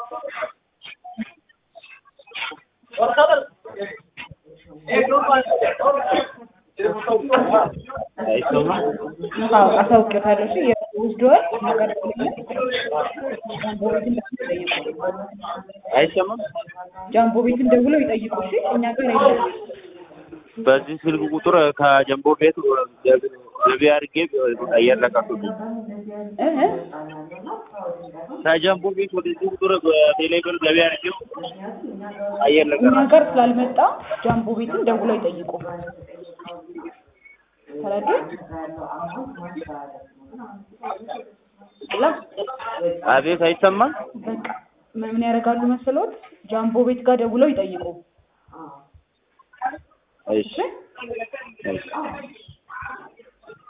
አይሰማም? አዎ አሳውቅታለሁ። እሺ ወስደዋል ነገር ጃምቦ ቤትን ደውለው ይጠይቁ። አይሰማም? ጃምቦ ቤትን ደውለው ይጠይቁ። እሺ እኛ ጋር የለም። በዚህ ስልክ ቁጥር ከጀምቦ ቤት ገቢ አድርጌ አየር ለቀኩት። እህ ከጀምቦ ቤት ወደዚህ ቁጥር በቴሌብር ገቢ አድርጌው አየር እኛ ለቀኩት። ጋር ስላልመጣ ጃምቦ ቤትን ደውለው ይጠይቁ። ተረዱ? ላ አቤት አይሰማም? በቃ ምን ያደርጋሉ መሰሎት? ጃምቦ ቤት ጋር ደውለው ይጠይቁ። እሺ እሺ እሺ